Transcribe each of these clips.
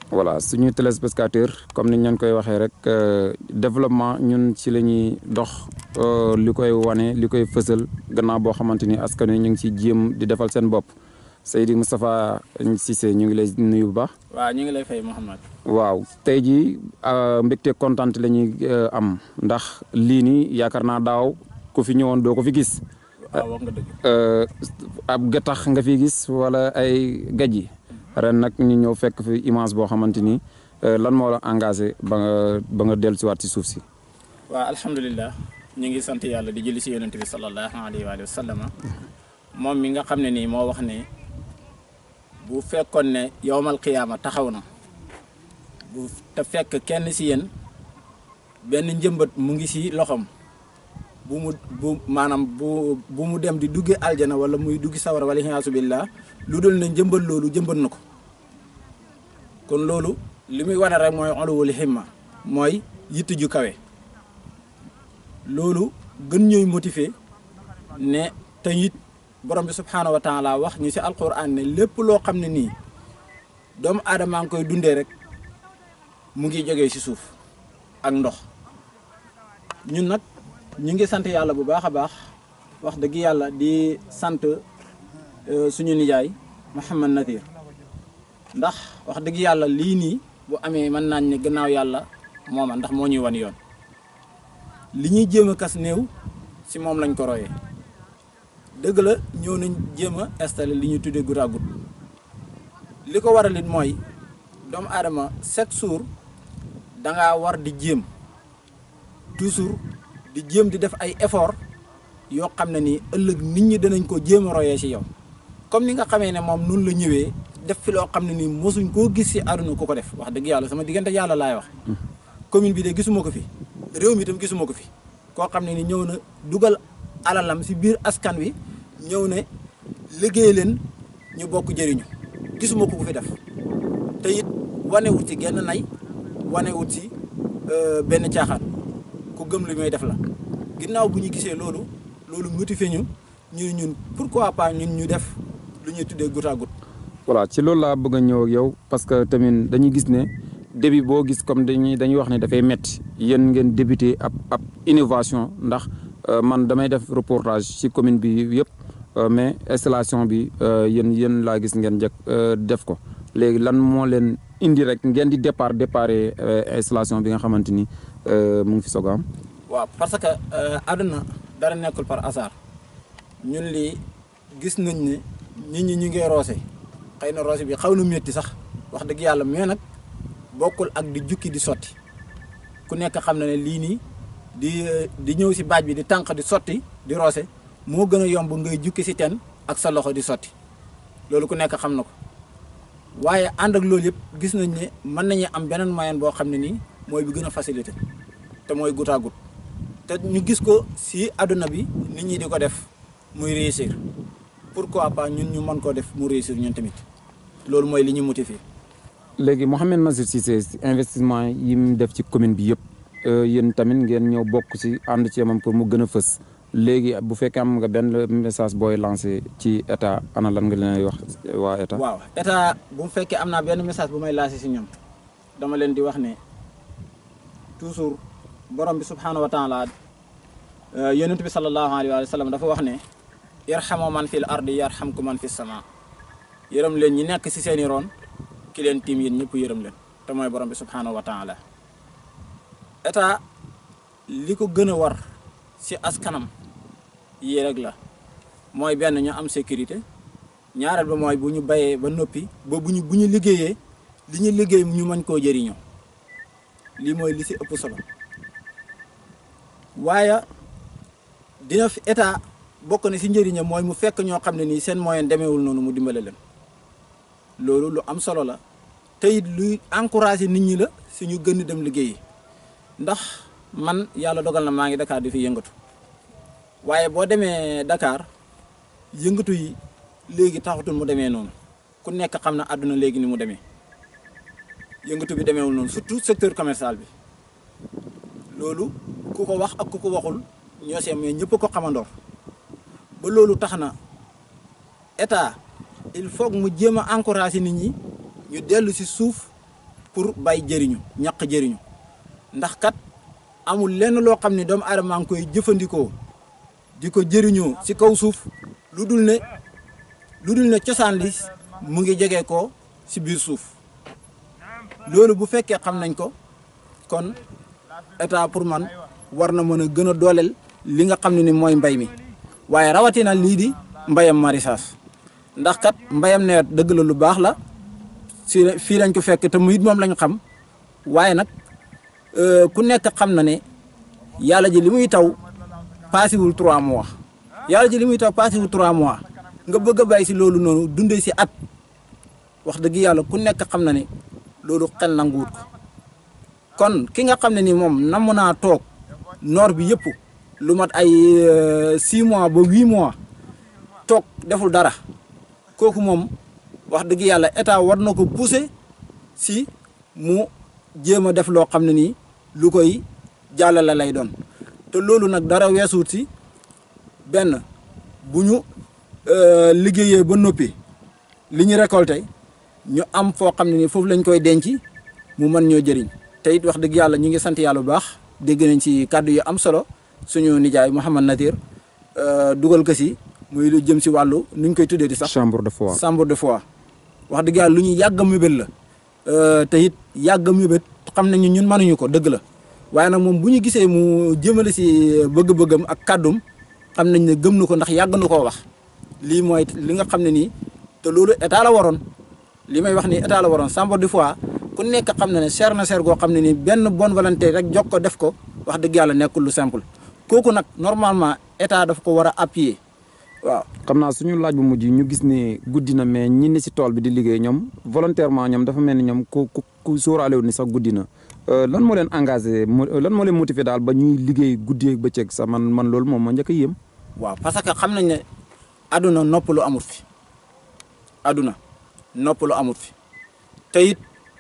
voilà suñu téléspectateur comme niñ leen koy waxee rek développement ñun ci la ñuy dox li koy wane li koy fësal gannaaw boo xamante ni askan wi ñu ngi ci jéem di defal seen bopp Seydi Moustapha Cissé ñu ngi lay nuyu bu baax. waaw ñu ngi lay fay Mouhamed. waaw tey jii mbégte kontaan la ñuy am ndax lii nii yaakaar naa daaw ku fi ñëwoon doo ko fi gis. waaw wax nga dëgg. ab gattax nga fi gis wala ay gaj yi ren nag ñu ñëw fekk fi image boo xamante ni lan moo la engagé ba nga ba nga dellusiwaat si suuf si. waaw alhamdulilah ñu ngi sant yàlla di julli si yonent bi sallallahu alayhi wa sallam moom mi nga xam ne nii moo wax ne bu fekkoon ne yowmal qiyaama taxaw na bu te fekk kenn si yéen benn njëmbat mu ngi si loxoom bu mu bu maanaam bu bu mu dem di dugge aljana wala muy duggi sawara wala xiyaasu billah lu dul ne njëmbat loolu jëmbat na ko kon loolu li muy wane rek mooy uluwul himma mooy yitt ju kawe loolu gën ñooy motiver ne te it borom bi subhaanahu wa taala wax ñu si alquran ne lépp loo xam ne nii doomu aadama ngi koy dundee rek mu ngi jógee si suuf ak ndox ñun nag ñu ngi sant yàlla bu baax a baax wax dëgg yàlla di sant suñu nijaay Mouhamad Nadir ndax wax dëgg yàlla lii nii bu amee mën naañ ne gannaaw yàlla mooma ndax moo ñuy wan yoon li ñuy jéem a kas néew si moom lañ ko royee dëgg la ñëw nañ jéem a installé li ñuy tuddee goutte à goutte li ko waral it mooy doomu aadama chaque jour dangaa war di jéem toujours di jéem di def ay effort yoo xam ne nii ëllëg nit ñi danañ ko jéem a royee si yow comme ni nga xamee ne moom noonu la ñëwee def fi loo xam ne nii mosuñ koo gis si àdduna ku ko def wax dëgg yàlla sama diggante yàlla laay wax commune bi de gisuma ko fi réew mi itam gisuma ko fi koo xam ne ni ñëw na dugal alalam si biir askan wi ñëw ne liggéey leen ñu bokk jëriñu gisuma ko ku fi def te it wanewut ci genn nay wanewut ci benn caaxaan ku gëm li muy def la ginnaaw bu ñu gisee loolu loolu motivé ñu ñu ñun pourquoi pas ñun ñu def lu ñuy tuddee goutte à goutte voilà ci loolu laa bëgg a ñëw ak yow parce que tamit dañuy gis ne début boo gis comme dañuy dañuy wax ne dafay metti yéen ngeen débuté ab ab innovation ndax man damay def reportage ci commune bi yëpp mais installation bi yéen yéen laa gis ngeen njëkk def ko léegi lan moo leen indi rek ngeen di départ départ installation bi nga xamante ni mu ngi fi soog a am. waaw parce que àdduna dara nekkul par hasard ñun lii gis nañ ne nit ñi ñu ngi roose xëy na roose bi xaw na métti sax wax dëgg yàlla mais nag bokkul ak di jukki di sotti ku nekk xam na ne lii nii di di ñëw si baaj bi di tànq di sotti di roose moo gën a yomb ngay jukki si ten ak sa loxo di sotti loolu ku nekk xam na ko waaye ànd ak loolu yëpp gis nañ ne mën nañu am beneen moyen boo xam ne nii mooy bi gën a facilité te mooy goutte à goutte te ñu gis ko si àdduna bi nit ñi di ko def muy réussir pourquoi pas ñun ñu mën koo def mu réussir ñun tamit loolu mooy li ñu motiver. léegi Mouhamed Nazir Cissé investissement yi mu def ci commune bi yëpp yéen tamit ngeen ñëw bokk ci ànd ci moom pour mu gën a fës léegi bu fekkee am nga benn message booy lancé ci état ana lan nga leen wax waa état. waaw état bu mu fekkee am naa benn message bu may lancé si ñoom dama leen di wax ne toujours borom bi subxanahu wa taala yonent bi sallallahu alayhi wa sallam dafa wax ne. yarxamu man fil ardi yarxamku man fi sama yërëm leen ñi nekk si seeni roon ki leen tiim yéen ñëpp yërëm leen te mooy borom bi subhanahu wa taala état li ko gën a war si askanam yii rek la mooy benn ñu am sécurité ñaareel ba mooy bu ñu bayee ba noppi ba bu ñu bu ñu liggéeyee li ñu liggéey ñu mën koo jëriñoo lii mooy li si ëpp solo waaye dina fi état bokk na si njëriñam mooy mu fekk ñoo xam ne nii seen moyen demeewul noonu mu dimbale leen loolu lu am solo la te it luy encouragé nit ñi la si ñu gën dem liggéeyi ndax man yàlla dogal na maa ngi Dakar di fi yëngatu waaye boo demee Dakar yëngatu yi léegi taxatul mu demee noonu ku nekk xam na àdduna léegi ni mu demee yëngatu bi demeewul noonu surtout secteur commercial bi loolu ku ko wax ak ku ko waxul ñoo see mais ñëpp ko xamandoor ba loolu tax na état il faut mu jéem a encourager nit ñi ñu dellu si suuf pour bay jëriñu ñaq jëriñu ndax kat amul lenn loo xam ne doomu aadama ngi koy jëfandikoo di ko jëriñoo ci kaw suuf lu dul ne lu dul ne cosaan li mu ngi jege ko ci biir suuf loolu bu fekkee xam nañ ko kon état pour man war na mën a gën a dooleel li nga xam ne ni mooy mbay mi waaye rawatina lii di mbayam maraîchage ndax kat mbayam nawet dëgg la lu baax la si fii lañ ko fekk te mu it moom lañ xam waaye nag ku nekk xam na ne yàlla ji li muy taw paasiwul trois mois yàlla ji li muy taw paasiwul trois mois nga bëgg a bay si loolu noonu dundee si at wax dëgg yàlla ku nekk xam na ne loolu xel nanguwut ko kon ki nga xam ne ni moom namm naa toog noor bi yëpp lu mat ay six mois ba huit mois toog deful dara kooku moom wax dëgg yàlla état war na ko pousser si mu jéem a def loo xam ne nii lu koy jàllale lay doon te loolu nag dara weesuut si benn bu ñu liggéeyee ba noppi li ñu récolté ñu am foo xam ne nii foofu lañ koy denc mu mën ñoo jëriñ te it wax dëgg yàlla ñu ngi sant yàlla bu baax dégg nañ ci kàddu yu am solo suñu nijaay Mouhamad Natir dugal ko si muy lu jëm si wàllu nuñ koy tuddee di sax. chambre de foire chambre de foire wax dëgg yàlla lu ñu yàgg a mébét la te it yàgg a mébét xam nañu ñun mënuñu ko dëgg la waaye nag moom bu ñu gisee mu jëmale si bëgg-bëggam ak kàddum xam nañ ne gëm na ko ndax yàgg na koo wax lii mooy li nga xam ne nii te loolu état la waroon li may wax nii état la waroon chambre de foire ku nekk xam na ne cher na cher goo xam ne nii benn bonne volonté rek jox ko def ko wax dëgg yàlla nekkul lu simple kooku nag normalement état daf ko war a appuyer waaw. xam naa suñu laaj bu mujj ñu gis ne guddi na mais ñi ne si tool bi di liggéey ñoom volontairement ñoom dafa mel ni ñoom ku ku ku sóoraale wu ni sax guddi na lan moo leen engagé lan moo leen motivé daal ba ñuy liggéey guddi ak bëccëg sax man man loolu moom ma njëkk a yéem. waaw parce que xam nañ ne aduna noppalu amut fi aduna noppalu amut fi te it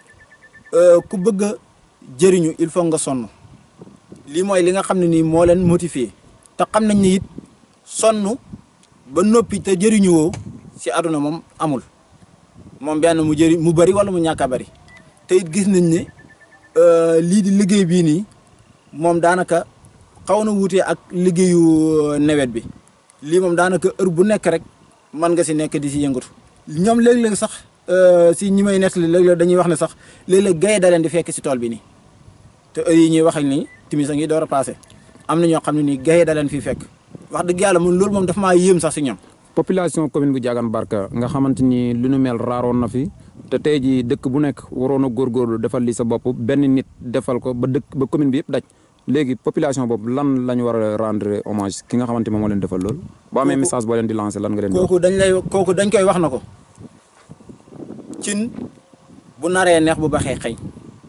ku bëgg a jëriñu il faut nga sonn lii mooy li nga xam ne nii moo leen motivé te xam nañ ne it sonn ba noppi te jëriñu woo si aduna moom amul moom benn mu jëri mu bëri wala mu ñàkk a bëri te it gis nañ ne lii di liggéey bii nii moom daanaka xaw na wuutee ak liggéeyu nawet bi lii moom daanaka heure bu nekk rek mën nga si nekk di si yëngatu ñoom léeg-léeg sax si ñi may nettali léeg-léeg dañuy wax ne sax léeg-léeg gaye da leen di fekk si tool bi nii te heure yi ñuy wax ak nii timis a ngi door a passé am na ñoo xam ne nii gaye da leen fi fekk wax dëgg yàlla mun loolu moom dafa maa yéem sax si ñoom. population commune bu Diagane Barka nga xamante ni lu nu mel raaroon na fi te tey jii dëkk bu nekk waroon a góorgóorlu defal li sa bopp benn nit defal ko ba dëkk ba commune bi yëpp daj léegi population boobu lan la ñu war a rendre hommage ki nga xamante moom moo leen defal loolu. boo amee message boo leen di lancer lan nga leen di wax. kooku dañ lay kooku dañ koy wax na ko cin bu naree neex bu baxee xëy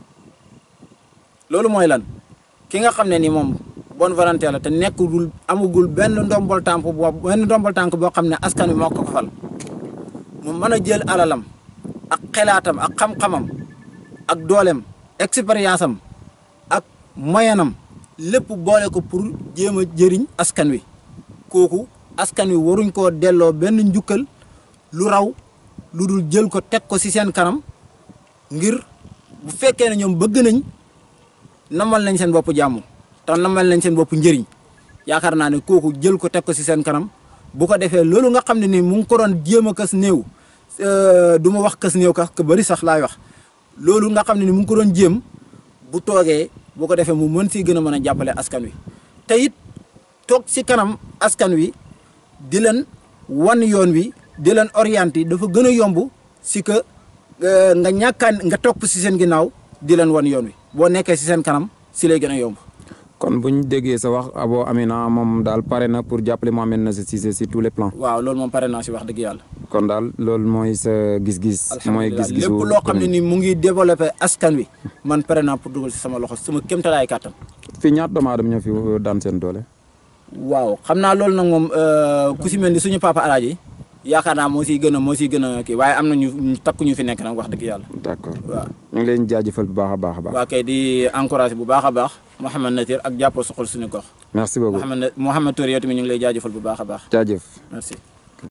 loolu mooy lan ki nga xam ne ni moom bonne volonté la te nekkul amagul benn ndombol tànk boo benn ndombol tànk boo xam ne askan wi moo ko ko fal mu mën a jël alalam ak xelaatam ak xam-xamam ak dooleem expérience am ak moyenam lépp boole ko pour jéem a jëriñ askan wi kooku askan wi waruñ koo delloo benn njukkal lu raw lu dul jël ko teg ko ci seen kanam ngir bu fekkee ne ñoom bëgg nañ namal nañ seen bopp jàmm te namal nañ seen bopp njëriñ yaakaar naa ne kooku jël ko teg ko ci seen kanam bu ko defee loolu nga xam ne ni mu ngi ko doon jéem a kës néew du ma wax kës néew ka ka bëri sax laay wax loolu nga xam ne ni mu ngi ko doon jéem bu toogee bu ko defee mu mën si gën a mën a jàppale askan wi te it toog si kanam askan wi di leen wan yoon wi di leen orienté dafa gën a yomb si que nga ñàkkaan nga topp si seen ginnaaw di leen wan yoon wi boo nekkee si seen kanam si lay gën a yomb. kon bu ñu déggee sa wax Abo Amina moom daal pare na pour jàppale Mohamed Nazir Cissé si tous les plans. waaw loolu moom pare naa si wax dëgg yàlla. kon daal loolu mooy sa gis-gis. mooy gis-gisu lépp loo xam ne ni mu ngi développé askan wi man pare naa pour dugal si sama loxo sama kéemtalaay kàttan. fii ñaata doomu aadama ñoo fi daan seen doole. waaw xam naa loolu nag moom ku si mel ni suñu papa alaaji yaakaar naa moo siy gën a moo siy gën a kii waaye am na ñu takku ñu fi nekk nag wax dëgg yàlla. d' accord waaw ñu ngi leen jaajëfal bu baax a baax a baax. waa kay di encouragé bu baax a baax Mouhamed Natir ak jàppoo soxal suñu gox. merci beaucoup Mouhamed Mouhamed Touré yow tamit ñu ngi lay jaajëfal bu baax a baax. jaajëf. merci.